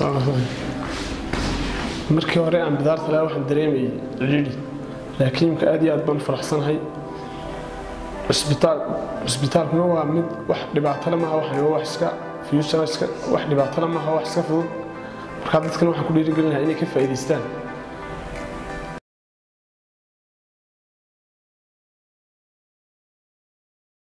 markii hore aan bidaarta lahaa waxaan dareemayay cidhiidhi laakiin imka aad iyo aad baan u faraxsanahay cisbitaal cisbitaalkuna waa mid wax dhibaatole maaha waxan waa wax iska future iska wax dhibaatole maaha wax iska fudud markaa dadkana waxaan ku dhiirigelinayaa inay ka faa'iidaystaan